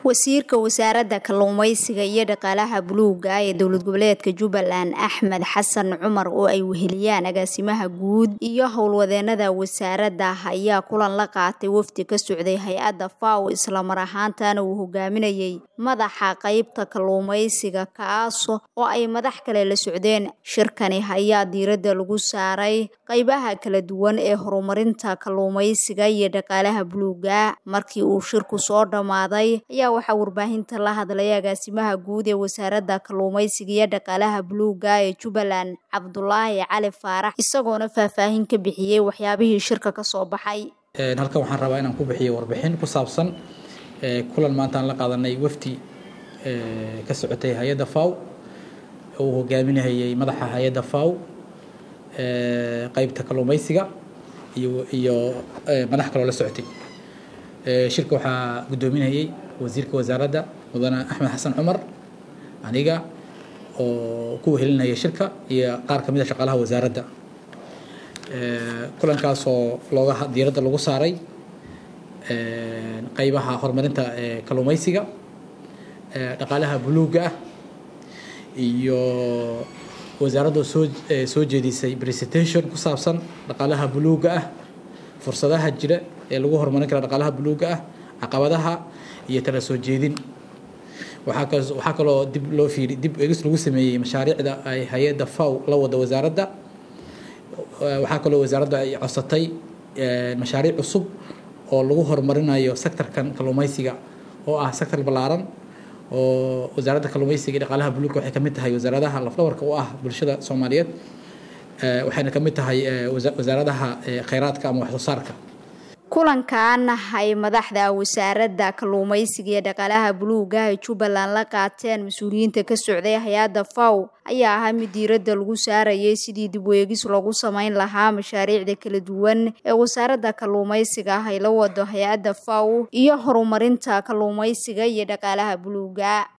wasiirka wasaaradda kalluumeysiga iyo dhaqaalaha buluuga ee dowlad goboleedka jubbaland axmed xasan cumar oo ay weheliyaan agaasimaha guud iyo howlwadeenada wasaaradda ayaa kulan la qaatay wafdi ka socday hay-adda faw islamar ahaantana uu hogaaminayay madaxa qeybta kalluumeysiga kaas oo ay madax kale la socdeen shirkani ayaa diiradda lagu saaray qeybaha kala duwan ee horumarinta kalluumeysiga iyo dhaqaalaha buluuga markii uu shirku soo dhammaaday ayaa waxaa warbaahinta la hadlay agaasimaha guud ee wasaaradda kalluumeysiga iyo dhaqaalaha buluuga ee jubbaland cabdulaahi cali faarax isagoona faahfaahin ka bixiyey waxyaabihii shirka ka soo baxay halkan waxaan rabaa inaan ku bixiyo warbixin ku saabsan kulan maanta aan la qaadanay wafdi ka socotay hay-adda faw uu hogaaminayay madaxa hay-adda faw qeybta kalluumeysiga iyo iyo madax kaloo la socotay shirka waxaa guddoominayay wasiirka wasaaradda mudane axmed xasan cumar aniga oo ku wehelinaya shirka iyo qaar kamid a shaqaalaha wasaaradda kulankaasoo looga diiradda lagu saaray qeybaha horumarinta kalluumeysiga dhaqaalaha buluuga ah iyo wasaaradda soo soo jeedisay presentation ku saabsan dhaqaalaha buluuga ah fursadaha jira ee lagu horumarin kara dhaqaalaha buluuga ah caqabadaha iyo tala soo jeedin waxaa waxaa kaloo dib loo fiiri dib egis lagu sameeyey mashaariicda ay hay-adda faw la wada wasaaradda waxaa kaloo wasaaradda ay codsatay mashaariic cusub oo lagu horumarinayo sectorkan kalluumeysiga oo ah sector ballaaran oo wasaaradda kalluumeysiga iyo dhaqaalaha buluuga waxay kamid tahay wasaaradaha lafdhabarka u ah bulshada soomaaliyeed waxayna kamid tahay wasaaradaha kheyraadka ama wax soo saarka kulankan ay madaxda wasaaradda kalluumeysiga iyo dhaqaalaha buluuga ee jubbaland la qaateen mas-uuliyiinta ka socday hay-adda faw ayaa ahaa mid diiradda lagu saarayay sidii dib weegis loogu sameyn lahaa mashaariicda kala duwan ee wasaaradda kalluumeysiga ay la wado hay-adda faw iyo horumarinta kalluumeysiga iyo dhaqaalaha buluuga